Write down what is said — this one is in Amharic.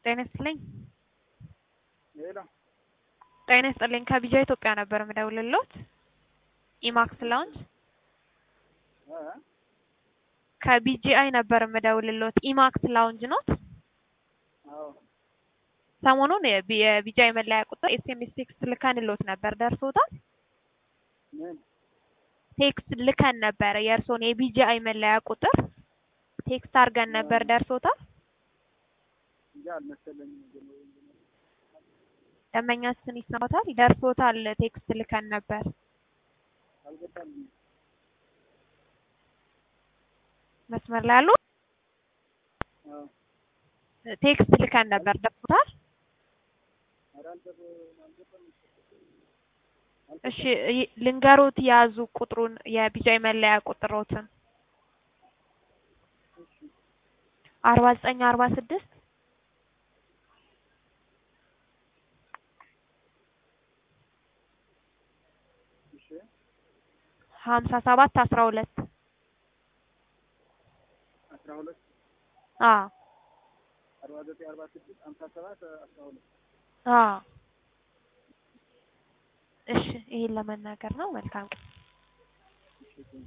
ጤና ይስጥልኝ። ሌላ ጤና ይስጥልኝ። ከቢጃ ኢትዮጵያ ነበር የምደውልልዎት። ኢማክስ ላውንጅ እ ከቢጂአይ ነበር የምደውልልዎት። ኢማክስ ላውንጅ ኖት? አዎ ሰሞኑን የቢ- የቢጂአይ መለያ ቁጥር ኤስኤምኤስ ቴክስት ልከንልዎት ነበር። ደርሶታል? ምን ቴክስት ልከን ነበረ። የእርስዎን የቢጂአይ መለያ ቁጥር ቴክስት አድርገን ነበር። ደርሶታል? እንጂ አልመሰለኝም። ግን ደንበኛችን ይሰማታል? ደርሶታል። ቴክስት ልከን ነበር። አልገባኝም። መስመር ላይ አሉ? አዎ ቴክስት ልከን ነበር። ደርሶታል? ኧረ አልገባ- አልገባኝም። እሺ ይ- ልንገሮት የያዙ ቁጥሩን የቢጃይ መለያ ቁጥሮትን እሺ አርባ ዘጠኝ አርባ ስድስት እሺ ሀምሳ ሰባት አስራ ሁለት አስራ ሁለት አዎ አርባ ዘጠኝ አርባ ስድስት ሀምሳ ሰባት አስራ ሁለት አዎ እሺ ይሄን ለመናገር ነው። መልካም ቀን። እሺ